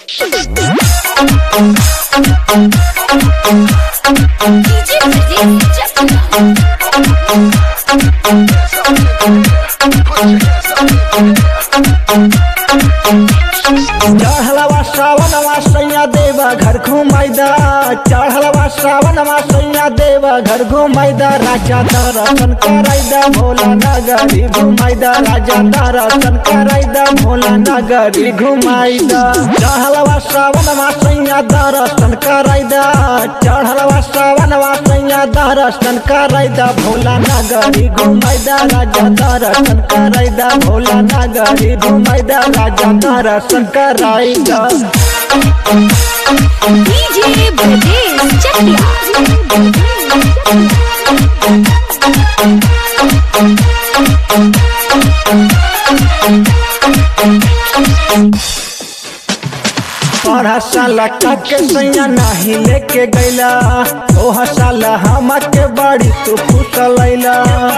DJ Pradeep Chakla. चढ़लवा श्रावणवा सैया देवा घर घुमाइदा चढ़लवा श्रावणवा सैया देवा घर घुमाइदा राजा दर्शन कराइदा भोला नगरी घुमाइदा राजा दर्शन कराइदा भोला नगरी घुमाइदा चढ़लवा श्रावणवा सैया दर्शन कराइदा चढ़लवा श्रावणवा सैया दर्शन कराइदा भोला नगरी घुमाइदा राजा दर्शन कराइदा भोला नगरी घुमाइदा राजा दर्शन कराइदा DJ Pradeep Chakla. पढ़ा साला काके सैया नाही लेके गैला ओह साला हमके बाड़ी तू फुसलैला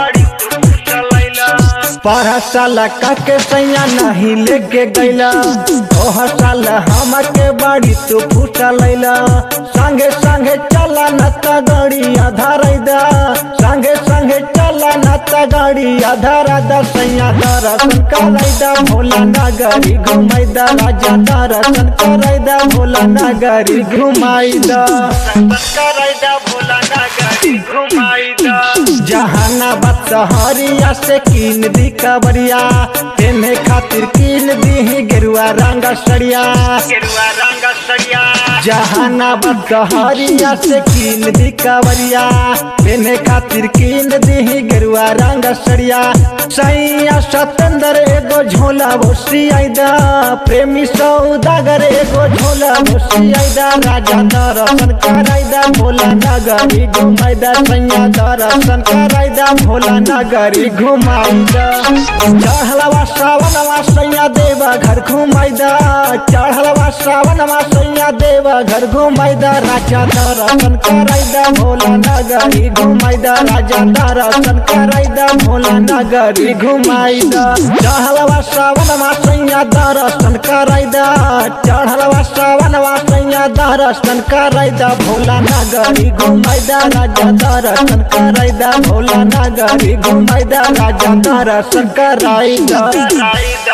पढ़ा साला काके सैया नहीं लेके गैला ओह साला हमके बाड़ी तू फुसलैला संगे संगे चला न त गाड़ी आधारैदा संगे संगे चला न त गाड़ी आधारदा सैया दर्शन करैदा भोला नगरी घुमैदा राजा दर्शन करैदा भोला नगरी घुमाइदा करैदा भोला नगरी घुमाइदा जहानाबाद सहरिया से कीन दी कबरिया तेने खातिर कीन दी गेरुआ रंग सड़िया गेरुआ रंग सड़िया जहानाबाद सहरिया से कीन दी कबरिया तेने खातिर कीन दी गेरुआ रंग सड़िया सैया सतेंद्र एगो झोला भोसी आइदा प्रेमी सौदागर एगो झोला भोसी आइदा राजा दर्शन कराइदा भोला नगरी घुमाइदा सैया दर्शन कराइदा भोला नगरी घुमाइदा चढ़लवा श्रावणवा सैया देवा घर घुमाइदा चढ़लवा श्रावणवा सैया देवा घर घुमाइदा राजा दर्शन कराइदा भोला नगरी घुमाइदा राजा दर्शन कराइदा भोला नगरी घुमाइदा चढ़लवा श्रावणवा सैया दर्शन कराइदा चढ़लवा श्रावणवा सैया दर्शन कराइदा भोला नगरी घुमाइदा राजा दर्शन कराइदा भोला नगरी घुमाइदा राजा दर्शन कराइदा